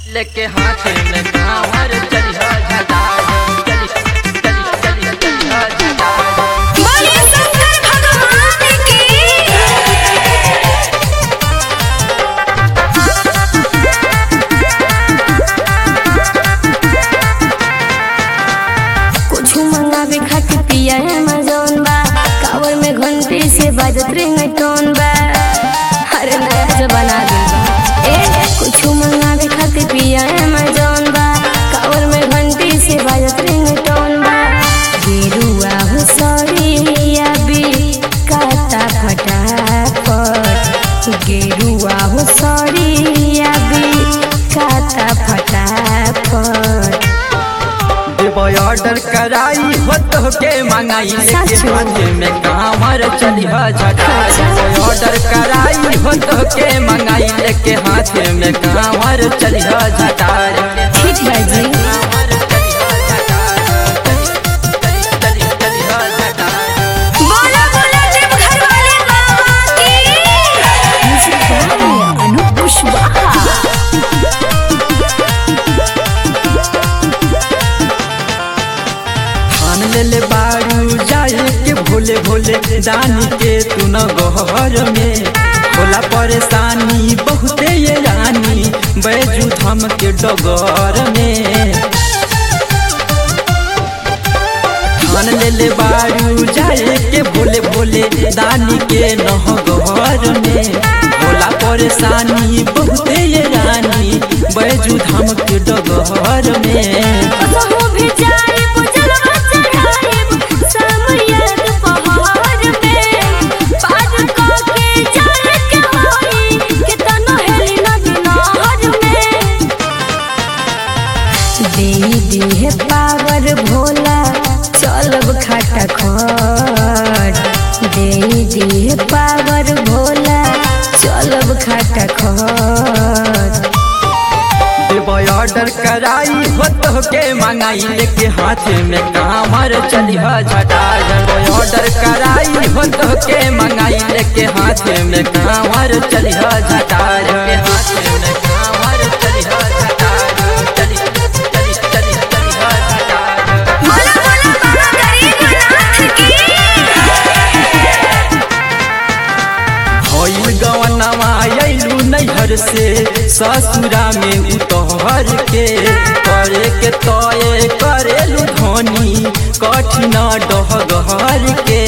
लेके हाथ में कांवर चलिहा झटार चली चली चली चलिहा झटार बोले शंकर भगवान की कुछ मंगावे खातिर पिया अमेजोन बा कावर में घंटी से बाजत रिंगटोन बा अरे नया जमाना आ गइल बा ए कुछ मंगावे खातिर पिया अमेजोन बा कावर में घंटी से बाजत रिंगटोन बा गेरुआ हो सड़िया भी काता फटाफट गेरुआ हो सड़िया भी काता फटाफट देवो ऑर्डर कराई हो तो के मंगाई लेके सच में? हाथ में कांवर चलिहा झटार देवो ऑर्डर कराई हो तो के मंगाई लेके हाथ में कांवर चलिहा झटार ठीक बा जी कांवर चलिहा झटार चली चली चली चलिहा झटार बोला बोला देव घर वाले बाबा की अनु कुशवाहा ठान ले ले बारू जाए के भोले भोले दानी के तू न गहर में होला परेशानी बहुते ये रानी बैजू धम के डगर में ठान ले ले बारू जाए के भोले भोले दानी के नह गहर में होला परेशानी बहुते ये रानी बैजू धम के डगर में कसमो भी जाए पुजलवा चढ़ाए समयत पहाड़ में पार को के जाए के होई के तनो हेली नदी नहर में दे दे पावर भोला चलब खाटा खट दे दे पावर भोला चलब खाटा खट देवो ऑर्डर कराई हो तो के मंगाई लेके हाथ में कांवर चलिहा झटा देवो ऑर्डर कराई हो तो के मंगाई लेके हाथ में कांवर चलिहा झटा के हाथ में कांवर चलिहा झटा चली चली चली चलिहा झटा बोला बोला बाबा गरीबनाथ की होइल गवनमा अइलू नैहर से ससुरा में उतहर के करे के तय करेलू धनी कठिन डहगहर के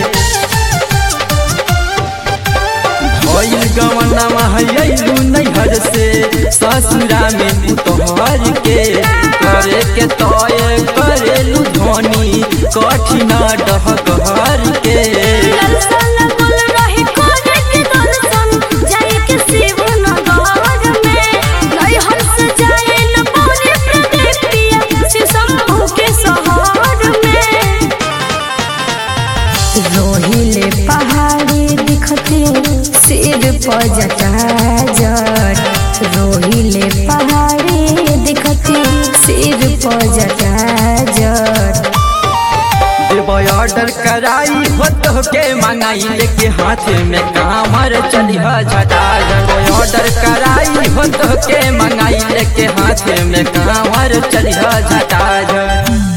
होइल गवनमा अइलू नैहर से ससुरा में उतहर के करे के तय करेलू धनी कठिन डहगहर के दर्शन बोल रही कोने के दर्शन जाए के शिव नगर में नहीं हंस जाए न पौने प्रदीप पिया शिव शंभू के शहर में रोहिले पहाड़ी दिखते सिर पर जटा जट रोहिले पहाड़ी दिखते सिर पर जटा जट देवो ऑर्डर कराई हो तो के मंगाई लेके हाथ में कांवर चलिहा झटा देवो ऑर्डर कराई हो तो के मंगाई लेके हाथ में कांवर चलिहा झटा